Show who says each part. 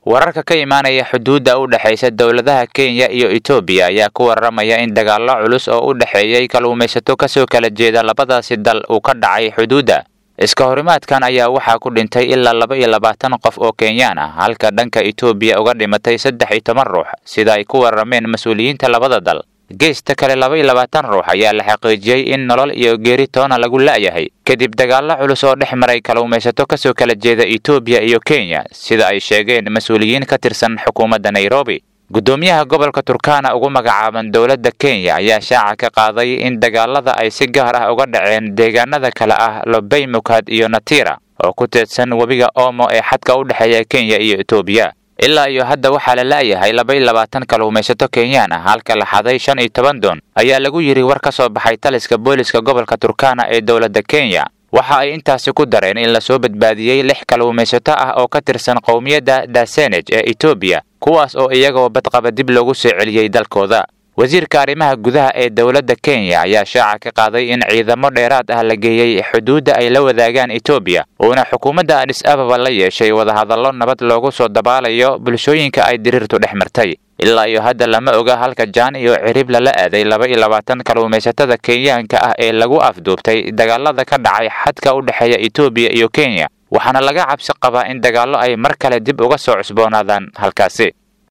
Speaker 1: wararka ka imaanaya xuduudda u dhexaysa dowladaha kenya iyo etoobiya ayaa ku warramaya in dagaallo culus oo u dhexeeyey kalluumaysato kasoo kala jeeda labadaasi dal uu ka dhacay xuduudda iska horimaadkan ayaa waxaa ku dhintay ilaa laba iyo labaatan qof oo kenyaan ah halka dhanka etoobiya uga dhimatay saddex iyo toban ruux sida ay ku warrameen mas-uuliyiinta labada dal geesta kale laba iyo labaatan ruux ayaa la xaqiijiyey in nolol iyo geeri toona lagu la'yahay kadib dagaallo culus oo dhex maray kalluumaysato kasoo kala jeeda etoobiya iyo kenya sida ay sheegeen mas-uuliyiin ka tirsan xukuumadda nairobi guddoomiyaha gobolka turkana ugu magacaaban dowladda kenya ayaa shaaca ka qaaday in dagaalada ay si gaar ah uga dhaceen deegaanada kale ah lobey mukad iyo natira oo ku teedsan webiga omo ee xadka u dhexeeya kenya iyo etoobiya ilaa iyo hadda waxaa la la'yahay laba iyo labaatan kalluumaysato kenyaan ah halka la xaday shan iyo toban doon ayaa lagu yidhi war ka soo baxay taliska booliska gobolka turkana ee dowladda kenya waxa ay intaasi ku dareen in lasoo badbaadiyey lix kalluumaysato ah oo ka tirsan qowmiyadda dasenej ee etoobiya kuwaas oo iyagoo badqaba dib loogu soo celiyey dalkooda wasiirka arrimaha gudaha ee dowladda kenya ayaa shaaca ka qaaday in ciidamo dheeraad ah la geeyey xuduudda ay la wadaagaan etoobiya uuna xukuumadda adis ababa la yeeshay wadahadallo nabad loogu soo dabaalayo bulshooyinka ay diriirtu dhex martay ilaa iyo hadda lama oga halka jaan iyo cirib lala aaday laba iyo labaatan kalluumaysatada kenyaanka ah ee lagu afduubtay dagaalada ka dhacay xadka u dhexeeya etoobiya iyo kenya waxaana laga cabsi qabaa in dagaallo ay mar kale dib uga soo cusboonaadaan halkaasi